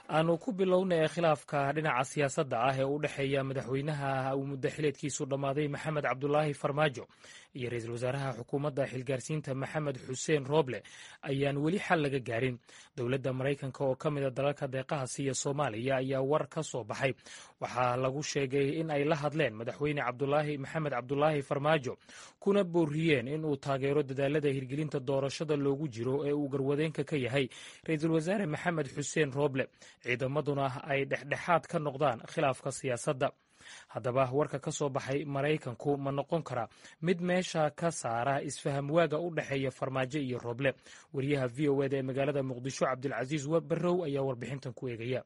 aanu ku bilownay khilaafka dhinaca siyaasadda ah ee u dhexeeya madaxweynaha uu muddo xileedkiisu dhammaaday maxamed cabdulaahi farmaajo iyo ra-iisul wasaaraha xukuumadda xilgaarsiinta maxamed xuseen rooble ayaan weli xal laga gaarin dowladda maraykanka oo ka mida dalalka deeqaha siiya soomaaliya ayaa war ka soo baxay waxaa lagu sheegay in ay la hadleen madaxweyne cabdulaahi maxamed cabdulaahi farmaajo kuna booriyeen in uu taageero dadaalada hirgelinta doorashada loogu jiro ee uu garwadeenka ka yahay ra-iisul wasaare maxamed xuseen rooble ciidamaduna ay dhexdhexaad ka noqdaan khilaafka siyaasadda haddaba warka ka soo baxay maraykanku ma noqon karaa mid meesha ka saara isfaham waaga u dhexeeya farmaajo iyo rooble wariyaha v o eda ee magaalada muqdisho cabdilcasiis barrow ayaa warbixintan ku eegaya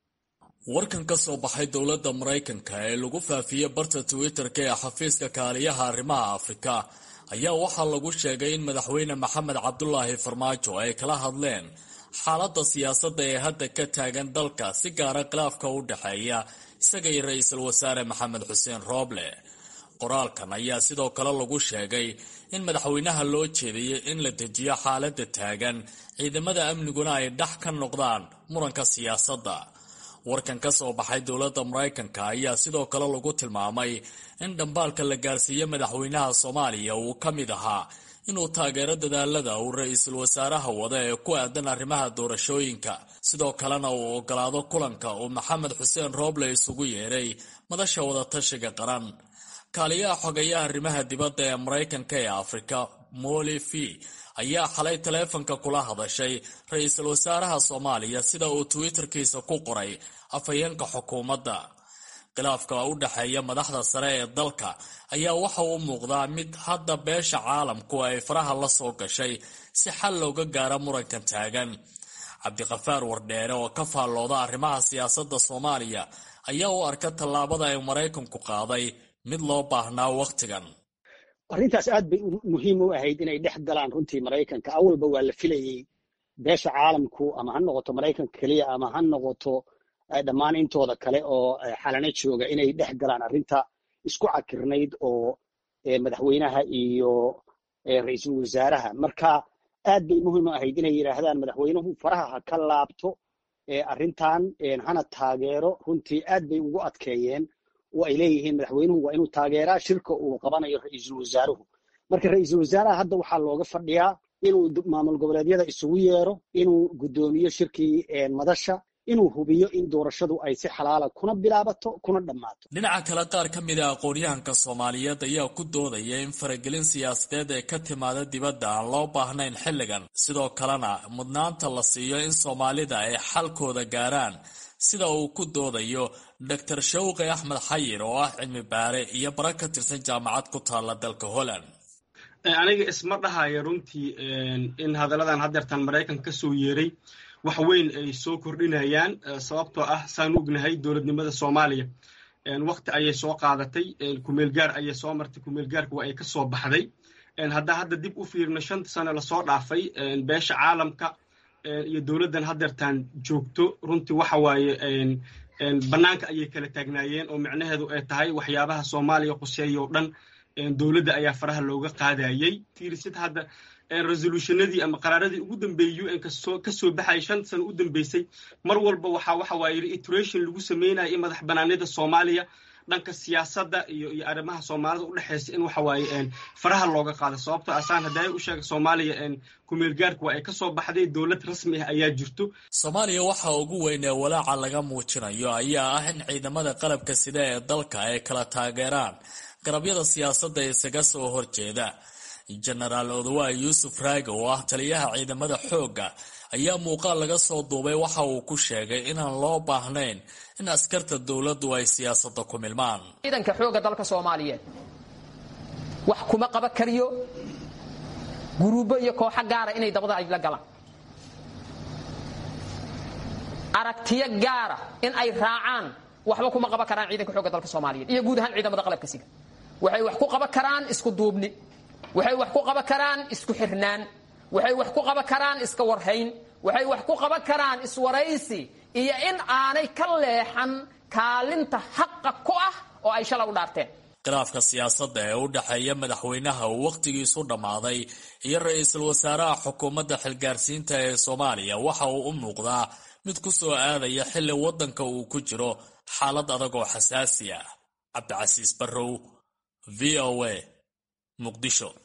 warkan ka soo baxay dowladda maraykanka ee lagu faafiyey barta twitter-ka ee xafiiska kaaliyaha arrimaha afrika ayaa waxaa lagu sheegay in madaxweyne maxamed cabdulaahi farmaajo ay kala hadleen xaaladda siyaasadda ee hadda ka taagan dalka si gaara khilaafka u dhexeeya isaga iyo ra-iisul wasaare maxamed xuseen rooble qoraalkan ayaa sidoo kale lagu sheegay in madaxweynaha loo jeediyey in la dejiyo xaaladda taagan ciidamada amniguna ay dhex ka noqdaan muranka siyaasadda warkan ka soo baxay dowladda maraykanka ayaa sidoo kale lagu tilmaamay in dhambaalka la gaarsiiye madaxweynaha soomaaliya uu ka mid ahaa inuu taageero dadaalada uu ra-iisul wasaaraha wada ee ku aadan arrimaha doorashooyinka sidoo kalena uu ogolaado kulanka uu maxamed xuseen rooble isugu yeedhay madasha wadatashiga qaran kaaliyaha xogayaha arrimaha dibadda ee maraykanka ee afrika moli v ayaa xalay taleefanka kula hadashay ra-iisul wasaaraha soomaaliya sida uu twitterkiisa ku qoray afhayeenka xukuumadda khilaafka u dhexeeya madaxda sare ee dalka ayaa waxa uu muuqdaa mid hadda beesha caalamku ay faraha la soo gashay si xal looga gaaro murankan taagan cabdiqafaar wardheere oo ka faallooda arrimaha siyaasadda soomaaliya ayaa u arka tallaabada ay maraykanku qaaday mid loo baahnaa wakhtigan arrintaas aad bay muhiim u ahayd inay dhex galaan runtii maraykanka awalba waa la filayey beesha caalamku ama ha noqoto maraykanka keliya ama ha noqoto dhammaan intooda kale oo xalana jooga inay dhex galaan arrinta isku cakirnayd oo madaxweynaha iyo ra-iisul wasaaraha marka aad bay muhiim u ahayd inay yidhaahdaan madaxweynuhu faraha ha ka laabto arrintan hana taageero runtii aad bay ugu adkeeyeen oo ay leeyihiin madaxweynuhu waa inuu taageeraa shirka uu qabanayo ra-iisul wasaaruhu marka ra-iisul wasaaraha hadda waxaa looga fadhiyaa inuu maamul goboleedyada isugu yeero inuu guddoomiyo shirkii madasha inuu hubiyo in doorashadu ay si xalaala kuna bilaabato kuna dhammaato dhinaca kale qaar ka mid a aqoonyahanka soomaaliyeed ayaa ku doodaya in faragelin siyaasadeed ee ka timaada dibadda aan loo baahnayn xilligan sidoo kalena mudnaanta la siiyo in soomaalida ay xalkooda gaaraan sida uu ku doodayo doctor shawqi axmed xayir oo ah cilmi baare iyo bara ka tirsan jaamacad ku taalla dalka holland aniga isma dhahaya runtii in hadalladan haddeertan maraykanka ka soo yeeray wax weyn ay soo kordhinayaan sababtoo ah saan ognahay dowladnimada soomaaliya wakti ayay soo qaadatay kumeelgaar ayay soo martay kumeelgaarka waa ay ka soo baxday haddaa hadda dib u fiirno shanta sano lasoo dhaafay beesha caalamka iyo dowladdan haddeertaan joogto runtii waxa waaye bannaanka ayay kala taagnaayeen oo micnaheedu ay tahay waxyaabaha soomaaliya quseeya oo dhan dowladda ayaa faraha looga qaadayey fiirisid hadda resolutionadii ama qaraaradii ugu dambeeyey un ka soo baxayay shanta sano u dambeysay mar walba waxa waxa waaye reiteration lagu sameynaya in madax banaanida soomaaliya dhanka siyaasadda iyo iyo arrimaha soomaalida u dhexeysa in waxa waaye faraha looga qaado sababtoo asaan haddaay u sheega soomaaliya kumeelgaarka waa ay ka soo baxday dowlad rasmi ah ayaa jirto soomaaliya waxa ugu weyn ee walaaca laga muujinayo ayaa ah in ciidamada qalabka sida ee dalka ay kala taageeraan garabyada siyaasadda isaga soo horjeeda jenaraal odawa yuusuf raage oo ah taliyaha ciidamada xoogga ayaa muuqaal laga soo duubay waxa uu ku sheegay inaan loo baahnayn in askarta dowladdu ay siyaasadda ku milmaan ciidanka xoogga dalka soomaaliyeed wax kuma qaba kariyo guruubbo iyo kooxo gaara inay dabada ay la galaan aragtiyo gaara in ay raacaan waxba kuma qaban karaan ciidanka xoogga dalka soomaaliyeed iyo guud ahaan ciidamada qalabka siga waxay wax ku qaban karaan isku duubni waxay wax ku qaban karaan isku xirnaan waxay wax ku qaban karaan iska warhayn waxay wax ku qaban karaan iswaraysi iyo in aanay ka leexan kaalinta xaqa ku ah oo ay shala u dhaarteen khilaafka siyaasadda ee u dhexeeya madaxweynaha uu wakhtigiisu dhammaaday iyo ra-iisul wasaaraha xukuumadda xilgaarsiinta ee soomaaliya waxa uu u muuqdaa mid ku soo aadaya xilli waddanka uu ku jiro xaalad adag oo xasaasi ah cabdicasiis barrow v o a muqdisho